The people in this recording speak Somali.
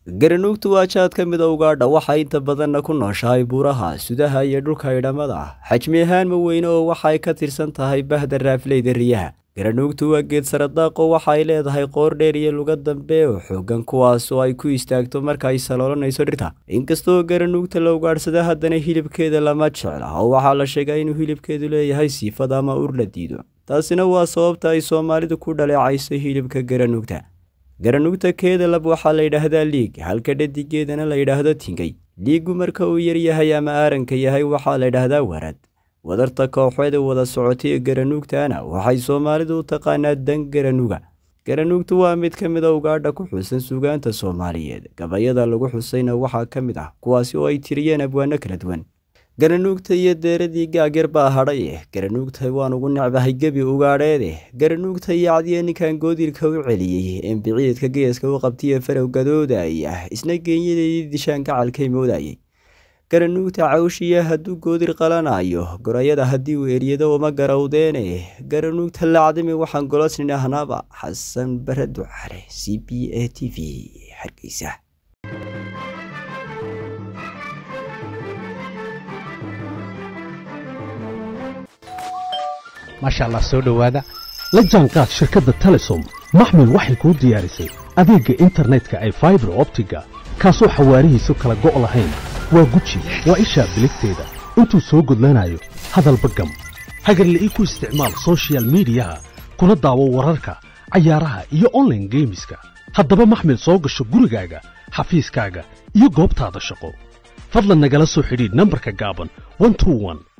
garanuugtu waa jaad ka mid a ugaadha waxay inta badanna ku nooshahay buuraha sudaha iyo dhulka idhamada xajmi ahaan ma weyne oo waxay ka tirsan tahay bahda raafleyda riyaha garanuugtu waa geed saradaaqo waxa ay leedahay qoor dheer iyo luga dambe oo xoogan kuwaas oo ay ku istaagto marka ay saloolanayso dhirta inkastoo garanuugta la ugaadhsada haddana hilibkeeda lama jecla oo waxaa la sheegaa inuu hilibkeedu leeyahay siifad ama ur la diido taasina waa sababta ay soomaalidu ku dhaleecayso hilibka garanuugta garanuugta keeda lab waxaa la yidhaahdaa liig halka dhadigeedana la yidhaahdo tingay liigu marka uu yaryahay ama aaranka yahay waxaa la yidhaahdaa warad wadarta kooxeeda wada socotay ee garanuugtana waxay soomaalidu u taqaanaa dan garanuuga garanuugtu waa mid ka mid a ugaadha ku xusan suugaanta soomaaliyeed gabayada lagu xusayna waxaa ka mid ah kuwaasi oo ay tiriyeen abwaano kala duwan garanuugta iyo deeradii gaagyar baa hadhay garanuugta waan ugu necbahay gebi ugaadheede garanuugta iyo cadiya ninkan goodilka u celiyey embiciidka geeska u qabtiye farow gadoodaya isna geenyadeedii dishaan gacalkay moodayay garanuugta cawshiya hadduu goodir qalanayo gorayada haddii uu eryado uma garowdeene garanuugta lacdimi waxaan golosnin ahnaaba xasan bare ducale c b a t v hargeysa maasha allah soo dhowaada la jaanqaad shirkadda telesom maxmil waxay kuu diyaarisay adeegga internetka ay faibar optiga kaasoo xawaarihiisu kala go' lahayn waa guji waa ishaa biligteeda intuu soo gudlanayo hadalba gam hagarla'ii ku isticmaal sochial midiyaha kuna daawo wararka cayaaraha iyo onlaine geemiska haddaba maxmil soo gasho gurigaaga xafiiskaaga iyo goobtaada shaqo fadlan nagala soo xidhiidh nambarka gaaban